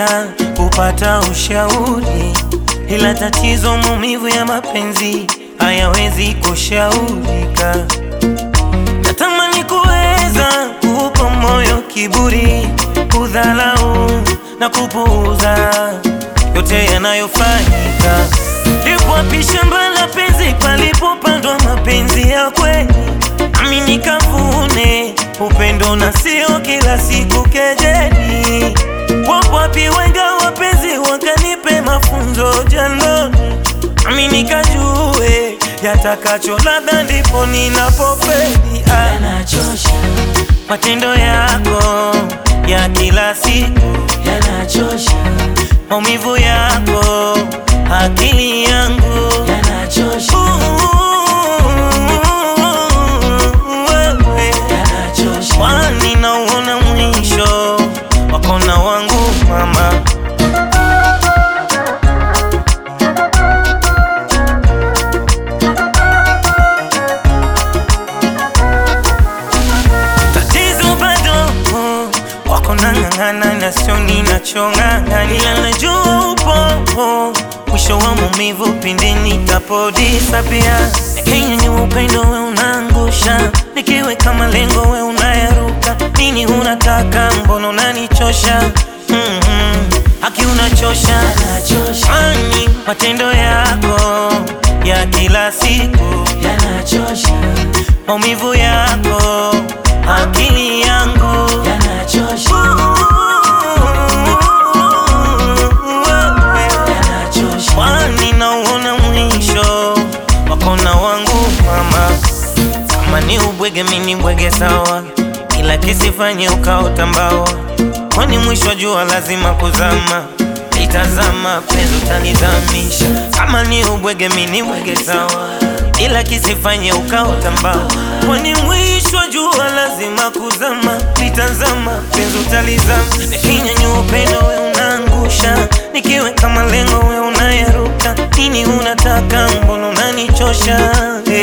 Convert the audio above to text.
kupendekeza kupata ushauri, ila tatizo maumivu ya mapenzi hayawezi kushaurika. Natamani kuweza kuupa moyo kiburi, kudhalau na kupuuza yote yanayofanyika. Lipo wapi shamba la penzi palipopandwa mapenzi ya kweli, nami nikavune upendo na sio kila siku kejeli. Wapo wapi wenga wapenzi wakanipe mafunzo jandoni, nami nikajue yatakacho ladha, ndipo ninapofeli. Ah, yanachosha, matendo yako ya kila siku yanachosha, maumivu yako, akili yangu yanachosha, wewe, yanachosha, kwani nauona mwisho wako na wangu mama. Tatizo bado wako nang'ang'ana na sio ninachong'ang'ana, ila najua upo mwisho wa maumivu pindi nitapodisapia. Lakini upendo we unaangusha, nikiweka malengo we unayaruka. Nini unataka? Mbona unanichosha? mm Haki unachosha, yanachosha, kwani matendo yako ya kila siku yanachosha, maumivu yako, akili yangu yanachosha, wewe, yanachosha, kwani nauona mwisho wako na wangu mama. Kama ni ubwege, mini bwege sawa, ila kisifanye ukaota mbawa, kwani mwisho wa jua lazima kuzama. Itazama penzi utanizamisha. Kama ni ubwege, mini bwege sawa, ila kisifanye ukaota mbawa, kwani mwisho wa jua lazima kuzama. Itazama penzi utalizama, nikinyanyua upendo we unaangusha, nikiweka malengo we unayaruka. Nini unataka? Mbona unanichosha?